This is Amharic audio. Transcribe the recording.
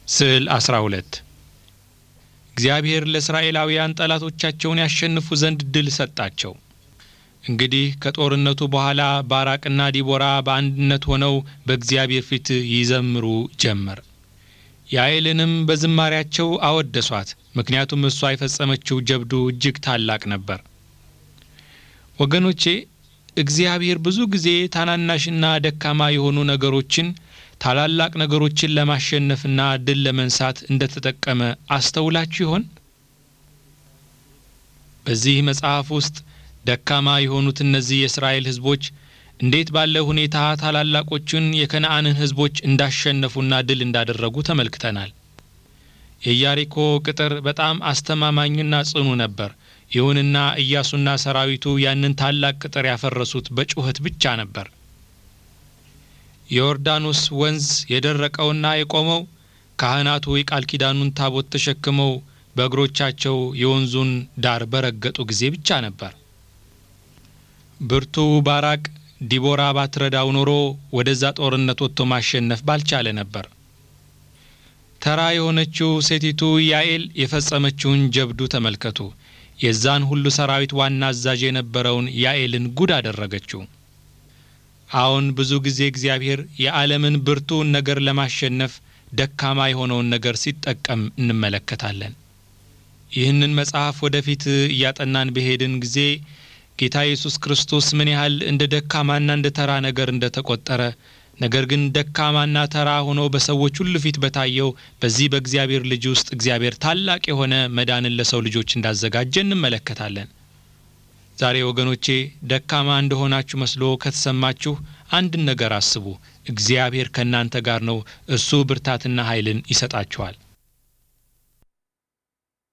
ስዕል 12 እግዚአብሔር ለእስራኤላውያን ጠላቶቻቸውን ያሸንፉ ዘንድ ድል ሰጣቸው። እንግዲህ ከጦርነቱ በኋላ ባራቅና ዲቦራ በአንድነት ሆነው በእግዚአብሔር ፊት ይዘምሩ ጀመር። ያዕልንም በዝማሪያቸው አወደሷት፣ ምክንያቱም እሷ የፈጸመችው ጀብዱ እጅግ ታላቅ ነበር። ወገኖቼ እግዚአብሔር ብዙ ጊዜ ታናናሽና ደካማ የሆኑ ነገሮችን ታላላቅ ነገሮችን ለማሸነፍና ድል ለመንሳት እንደተጠቀመ አስተውላችሁ ይሆን? በዚህ መጽሐፍ ውስጥ ደካማ የሆኑት እነዚህ የእስራኤል ሕዝቦች እንዴት ባለ ሁኔታ ታላላቆቹን የከነአንን ሕዝቦች እንዳሸነፉና ድል እንዳደረጉ ተመልክተናል። የኢያሪኮ ቅጥር በጣም አስተማማኝና ጽኑ ነበር። ይሁንና ኢያሱና ሰራዊቱ ያንን ታላቅ ቅጥር ያፈረሱት በጩኸት ብቻ ነበር። የዮርዳኖስ ወንዝ የደረቀውና የቆመው ካህናቱ የቃል ኪዳኑን ታቦት ተሸክመው በእግሮቻቸው የወንዙን ዳር በረገጡ ጊዜ ብቻ ነበር። ብርቱ ባራቅ ዲቦራ ባትረዳው ኖሮ ወደዛ ጦርነት ወጥቶ ማሸነፍ ባልቻለ ነበር። ተራ የሆነችው ሴቲቱ ያኤል የፈጸመችውን ጀብዱ ተመልከቱ። የዛን ሁሉ ሰራዊት ዋና አዛዥ የነበረውን ያኤልን ጉድ አደረገችው። አሁን ብዙ ጊዜ እግዚአብሔር የዓለምን ብርቱውን ነገር ለማሸነፍ ደካማ የሆነውን ነገር ሲጠቀም እንመለከታለን። ይህንን መጽሐፍ ወደፊት እያጠናን በሄድን ጊዜ ጌታ ኢየሱስ ክርስቶስ ምን ያህል እንደ ደካማና እንደ ተራ ነገር እንደ ተቆጠረ ነገር ግን ደካማና ተራ ሆኖ በሰዎች ሁሉ ፊት በታየው በዚህ በእግዚአብሔር ልጅ ውስጥ እግዚአብሔር ታላቅ የሆነ መዳንን ለሰው ልጆች እንዳዘጋጀ እንመለከታለን። ዛሬ ወገኖቼ ደካማ እንደሆናችሁ መስሎ ከተሰማችሁ አንድን ነገር አስቡ። እግዚአብሔር ከእናንተ ጋር ነው። እሱ ብርታትና ኃይልን ይሰጣችኋል።